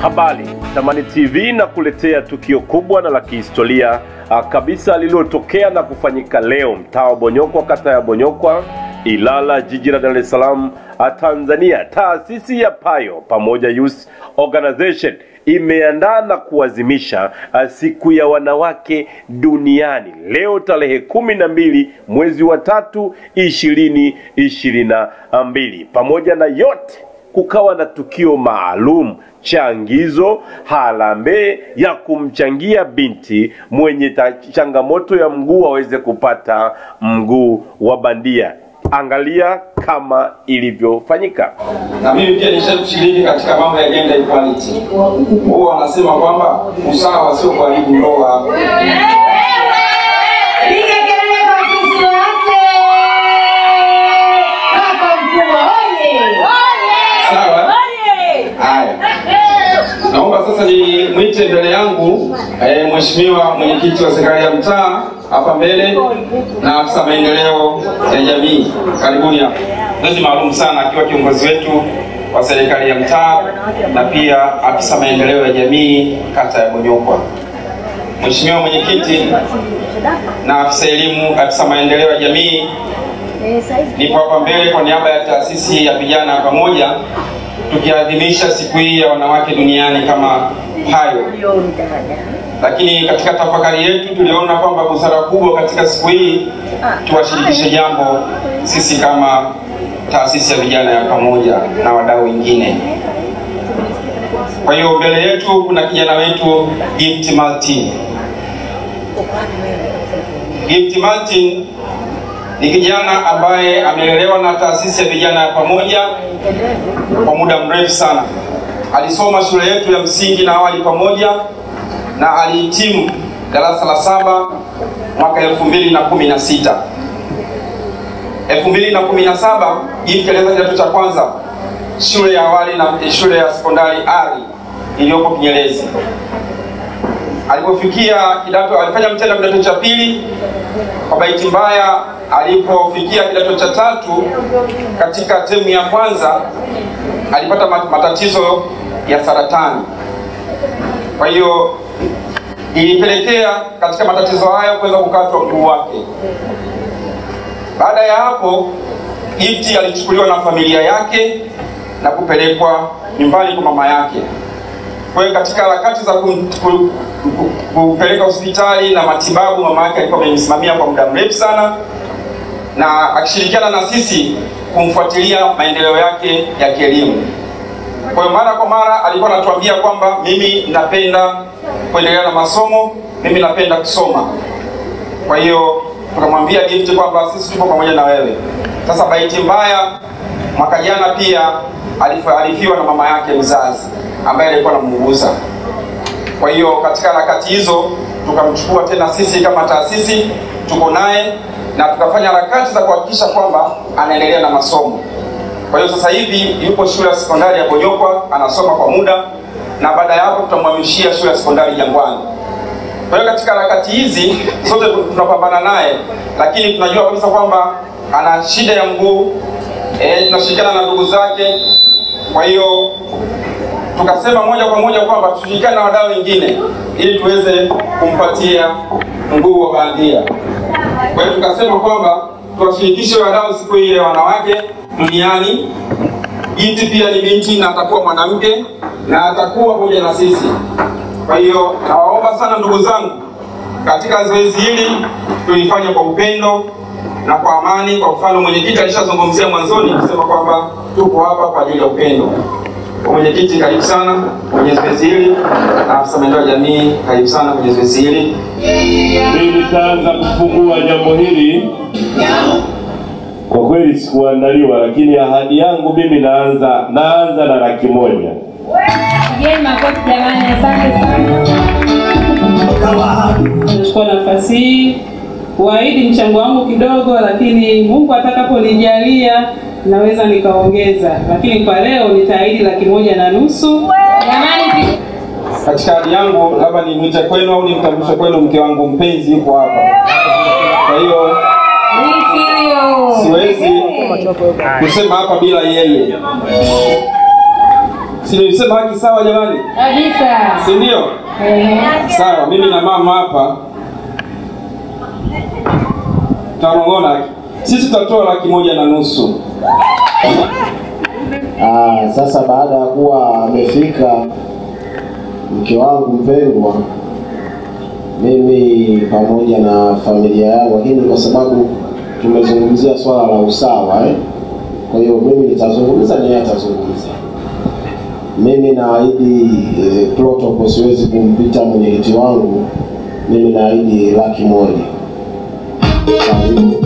Habari, Tamani TV na kuletea tukio kubwa na la kihistoria ah, kabisa lililotokea na kufanyika leo mtaa wa Bonyokwa, kata ya Bonyokwa, Ilala, jiji la Dar es Salaam, ah, Tanzania. Taasisi ya Payo pamoja Youth Organization imeandaa na kuadhimisha ah, siku ya wanawake duniani leo tarehe kumi na mbili mwezi wa tatu ishirini ishirini na mbili. Pamoja na yote kukawa na tukio maalum changizo harambee ya kumchangia binti mwenye ta- changamoto ya mguu aweze kupata mguu wa bandia. Angalia kama ilivyofanyika. na mimi pia nishashiriki katika mambo ya gender equality. Huwa wanasema kwamba usawa sio kuharibu ndoa. Piga kelele kwa Kristo wake. Kaka mkubwa oye. Sawa? Haya, naomba sasa ni mwite mbele yangu eh, mheshimiwa mwenyekiti wa serikali ya mtaa hapa mbele na afisa maendeleo ya jamii. Karibuni hapa. Mwezi maalum sana akiwa kiongozi wetu wa serikali ya mtaa na pia afisa maendeleo ya jamii kata ya Bonyokwa. Mheshimiwa mwenyekiti na afisa elimu, afisa maendeleo ya jamii, nipo hapa mbele kwa niaba ya taasisi ya vijana pamoja tukiadhimisha siku hii ya wanawake duniani kama hayo. Lakini katika tafakari yetu tuliona kwamba busara kubwa katika siku hii tuwashirikishe jambo sisi kama taasisi ya vijana ya pamoja na wadau wengine. Kwa hiyo mbele yetu kuna kijana wetu Gift Martin. Gift Martin ni kijana ambaye amelelewa na taasisi ya vijana ya pamoja kwa muda mrefu sana. Alisoma shule yetu ya msingi na awali pamoja na alihitimu darasa la saba mwaka elfu mbili na kumi na sita. elfu mbili na kumi na saba Gift alianza kidato cha kwanza shule ya awali na shule ya sekondari Ari iliyopo Kinyerezi. Alipofikia kidato, alifanya mtihani wa kidato cha pili. Kwa bahati mbaya, alipofikia kidato cha tatu, katika temu ya kwanza alipata mat- matatizo ya saratani. Kwa hiyo ilipelekea katika matatizo hayo kuweza kukatwa mguu wake. Baada ya hapo, Gift alichukuliwa na familia yake na kupelekwa nyumbani kwa mama yake. Kwa hiyo katika harakati za kum- ku- ku- kupeleka hospitali na matibabu, mama yake alikuwa amemsimamia kwa muda mrefu sana, na akishirikiana na sisi kumfuatilia maendeleo yake ya kielimu. Kwa hiyo mara kwa mara alikuwa anatuambia kwamba mimi napenda kuendelea na masomo, mimi napenda kusoma. Kwa hiyo tukamwambia Gift kwamba sisi tupo pamoja na wewe. Sasa bahati mbaya, mwaka jana pia alif- alifiwa na mama yake mzazi ambaye alikuwa anamuuguza. Kwa hiyo katika harakati hizo tukamchukua tena sisi kama taasisi, tuko naye na tukafanya harakati za kuhakikisha kwamba anaendelea na masomo. Kwa hiyo sasa hivi yupo shule ya sekondari ya Bonyokwa anasoma kwa muda, na baada ya hapo tutamhamishia shule ya sekondari Jangwani. Kwa hiyo katika harakati hizi zote tunapambana naye, lakini tunajua kabisa kwamba ana shida ya mguu e, tunashirikiana na ndugu zake. Kwa hiyo tukasema moja kwa moja kwamba tushirikiane na wadau wengine ili tuweze kumpatia mguu wa bandia. Kwa hiyo tukasema kwamba tuwashirikishe wadau siku hii ya wanawake duniani. Binti pia ni binti na atakuwa mwanamke na atakuwa pamoja na sisi. Kwa hiyo nawaomba sana ndugu zangu, katika zoezi hili tulifanya kwa upendo na kwa amani. Kwa mfano, mwenyekiti alishazungumzia mwanzoni kusema kwamba tuko hapa kwa ajili ya upendo. Kwa mwenyekiti, karibu sana kwenye zoezi hili, na afisa maendeleo ya jamii, karibu sana kwenye zoezi hili. Mimi nitaanza kufungua jambo hili. Kwa kweli sikuandaliwa, lakini ahadi yangu mimi naanza naanza na laki moja. Pigeni makofi jamani, asante sana. Nachukua nafasi hii kuahidi mchango wangu kidogo, lakini Mungu atakaponijalia naweza nikaongeza, lakini kwa leo nitaahidi laki moja na nusu. Jamani, pi- Katika ahadi yangu, labda nimwite kwenu au nimtambulishe kwenu mke wangu mpenzi, yuko hapa. Kwa hiyo siwezi kusema hapa bila yeye. Si nilisema haki sawa jamani? Kabisa. Si ndio? Ehe. Sawa, mimi na mama hapa tanong'ona. Sisi tutatoa laki moja na nusu. Ah, sasa baada ya kuwa amefika mke wangu mpendwa, mimi pamoja na familia yangu, lakini kwa sababu tumezungumzia swala la usawa eh? Kwa hiyo mimi nitazungumza na yeye atazungumza. Mimi naahidi eh, protocol siwezi kumpita mwenyekiti wangu. Mimi naahidi laki moja. Karibu.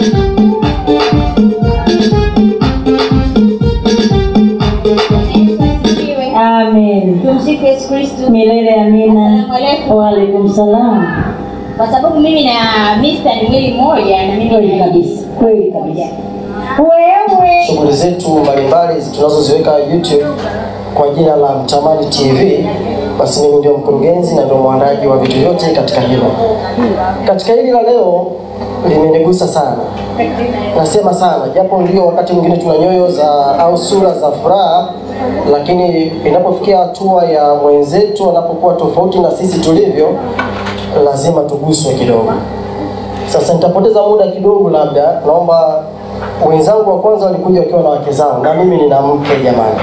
Amen. Tumsifu Yesu Kristo. Milele amina. Asalamu alaikum. Waalaikum salam. Kwa sababu mimi na Mr. ni mwili mmoja na mimi Kweli na kabisa. Kweli kabisa. Wewe. shughuli zetu mbalimbali tunazoziweka YouTube kwa jina la Mtamani TV, basi mimi ndio mkurugenzi na ndio mwandaji wa vitu vyote katika hilo. Katika hili la leo limenigusa sana, nasema sana, japo ndio wakati mwingine tuna nyoyo za au sura za furaha, lakini inapofikia hatua ya mwenzetu anapokuwa tofauti na sisi tulivyo, lazima tuguswe kidogo. Sasa nitapoteza muda kidogo, labda naomba wenzangu wa kwanza walikuja wakiwa na wake zao, na mimi nina mke jamani.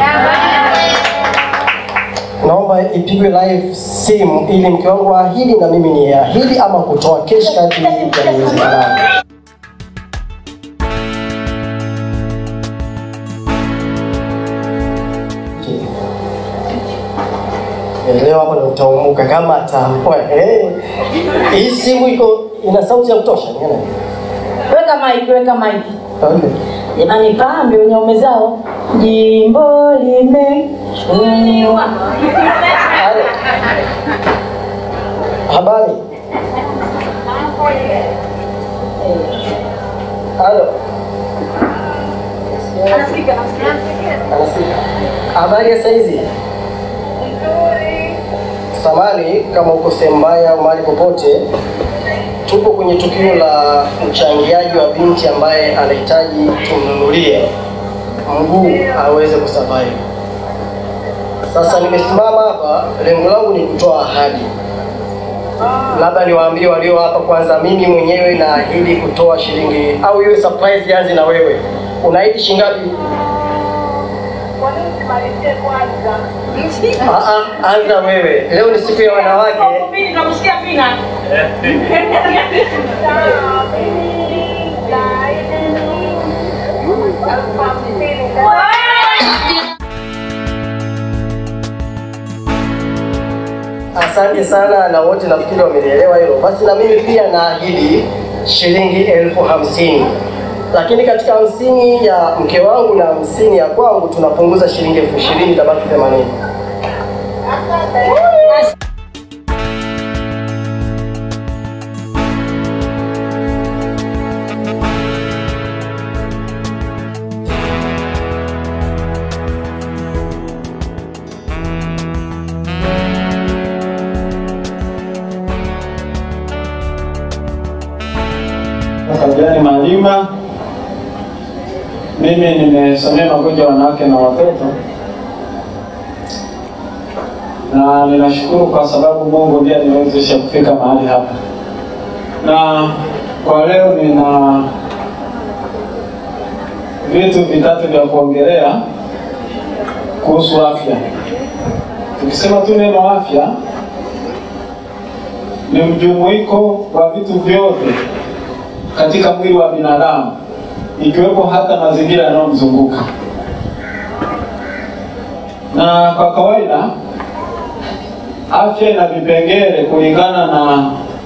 Naomba ipigwe live simu ili mke wangu aahidi na mimi ni ahidi, ama kutoa kesh kadri yawezekana. Eh, Leo hapo ndo utaumuka kama ataamua. Eh, hii simu iko ina sauti ya kutosha. niona. Weka mic, weka mic. Okay. Jamani pambe wenye ume zao. Jimbo limechuniwa. Halo. Habari. Halo. Anasikika. Habari ya saizi? Samani kama uko sehemu mbaya au mahali popote, tupo kwenye tukio la uchangiaji wa binti ambaye anahitaji tumnunulie mguu aweze kusurvive. Sasa nimesimama hapa, lengo langu ni kutoa ahadi. Labda niwaambie walio hapa kwanza, mimi mwenyewe naahidi kutoa shilingi au iwe surprise, ianze na wewe. Unaahidi shilingi ngapi? Ah, ah, anza wewe. Leo ni siku ya wanawake. Asante sana na wote nafikiri wamelielewa hilo. Basi na mimi pia naahidi shilingi elfu hamsini lakini katika hamsini ya mke wangu na hamsini ya kwangu tunapunguza shilingi elfu ishirini itabaki themanini. Kajiani Malima. Mimi nimesomea magonjwa ya wanawake na watoto, na ninashukuru kwa sababu Mungu ndiye aliniwezesha kufika mahali hapa, na kwa leo nina vitu vitatu vya kuongelea kuhusu afya. Tukisema tu neno afya, ni mjumuiko wa vitu vyote katika mwili wa binadamu ikiwepo hata mazingira yanayomzunguka. Na kwa kawaida afya ina vipengele kulingana na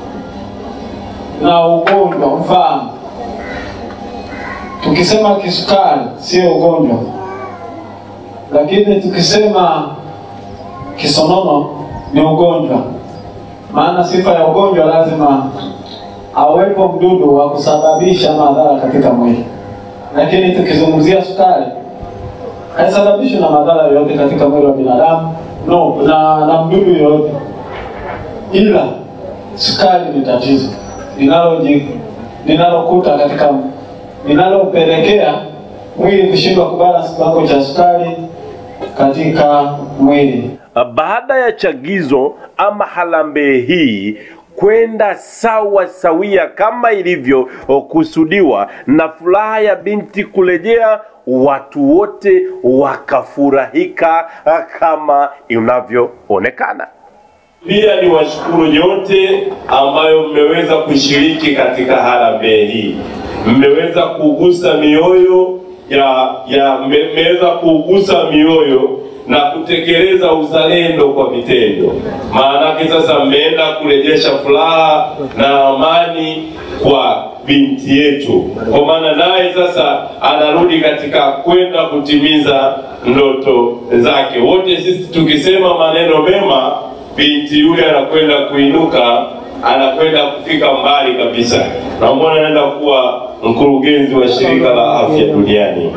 na ugonjwa. Mfano, tukisema kisukari sio ugonjwa, lakini tukisema kisonono ni ugonjwa. Maana sifa ya ugonjwa lazima awepo mdudu wa kusababisha madhara katika mwili. Lakini tukizungumzia sukari, haisababishwi na madhara yoyote katika mwili wa binadamu no, na, na mdudu yoyote, ila sukari ni tatizo linaloji linalokuta katika linalopelekea mwili kushindwa kubalance kiwango cha sukari katika mwili. baada ya chagizo ama harambee hii kwenda sawa sawia kama ilivyokusudiwa na furaha ya binti kurejea watu wote wakafurahika kama inavyoonekana pia ni washukuru nyote ambayo mmeweza kushiriki katika harambee hii mmeweza kugusa mioyo ya ya mme- mmeweza kugusa mioyo na kutekeleza uzalendo kwa vitendo. Maanake sasa mmeenda kurejesha furaha na amani kwa binti yetu, kwa maana naye sasa anarudi katika kwenda kutimiza ndoto zake. Wote sisi tukisema maneno mema, binti yule anakwenda kuinuka, anakwenda kufika mbali kabisa. Naomba anaenda kuwa mkurugenzi wa shirika la afya duniani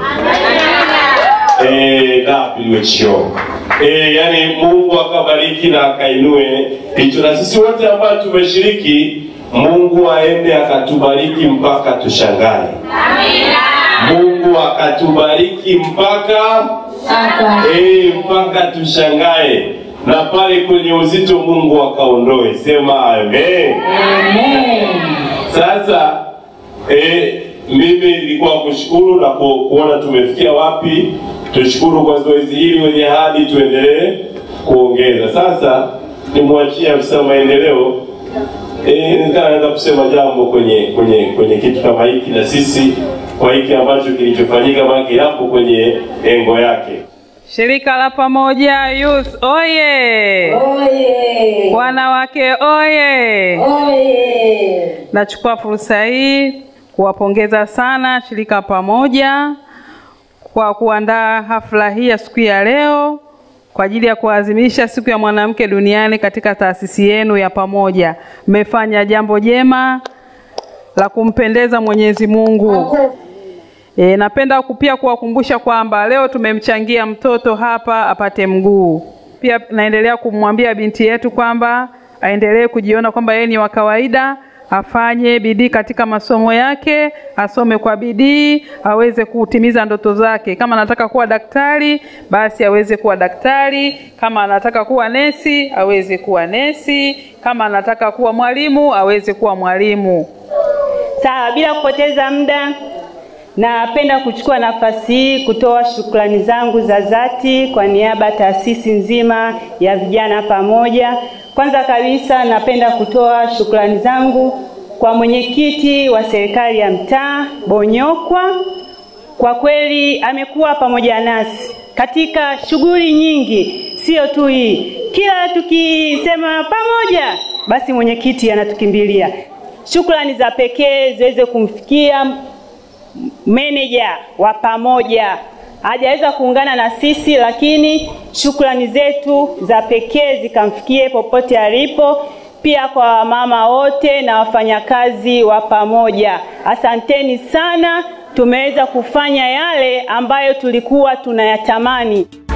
eh, WHO. Eh, yani Mungu akabariki na akainue hicho, na sisi wote ambao tumeshiriki, Mungu aende akatubariki mpaka tushangae. Mungu akatubariki mpaka eh, mpaka tushangae, na pale kwenye uzito Mungu akaondoe. Sema amen. Sasa eh, mimi nilikuwa kushukuru na ku, kuona tumefikia wapi. Tushukuru kwa zoezi hili, wenye hadi tuendelee kuongeza. Sasa nimwachie afisa maendeleo eh, nikaa naweza kusema jambo kwenye kwenye kwenye kitu kama hiki, na sisi kwa hiki ambacho kilichofanyika, maana yapo kwenye engo yake. Shirika la Pamoja Youth oye! Oye! Wanawake oye! Oye! Nachukua fursa hii kuwapongeza sana shirika Pamoja kwa kuandaa hafla hii ya siku ya leo kwa ajili ya kuadhimisha siku ya mwanamke duniani katika taasisi yenu ya Pamoja. Mmefanya jambo jema la kumpendeza Mwenyezi Mungu. E, napenda ku- pia kuwakumbusha kwamba leo tumemchangia mtoto hapa apate mguu. Pia naendelea kumwambia binti yetu kwamba aendelee kujiona kwamba yeye ni wa kawaida, afanye bidii katika masomo yake, asome kwa bidii, aweze kutimiza ndoto zake. Kama anataka kuwa daktari, basi aweze kuwa daktari. Kama anataka kuwa nesi, aweze kuwa nesi. Kama anataka kuwa mwalimu, aweze kuwa mwalimu. Sawa, bila kupoteza muda, napenda kuchukua nafasi hii kutoa shukrani zangu za dhati kwa niaba ya taasisi nzima ya vijana pamoja. Kwanza kabisa, napenda kutoa shukrani zangu kwa mwenyekiti wa serikali ya mtaa Bonyokwa. Kwa kweli amekuwa pamoja nasi katika shughuli nyingi, sio tu hii. Kila tukisema pamoja, basi mwenyekiti anatukimbilia. Shukrani za pekee ziweze kumfikia meneja wa pamoja hajaweza kuungana na sisi, lakini shukrani zetu za pekee zikamfikie popote alipo, pia kwa wamama wote na wafanyakazi wa pamoja. Asanteni sana, tumeweza kufanya yale ambayo tulikuwa tunayatamani.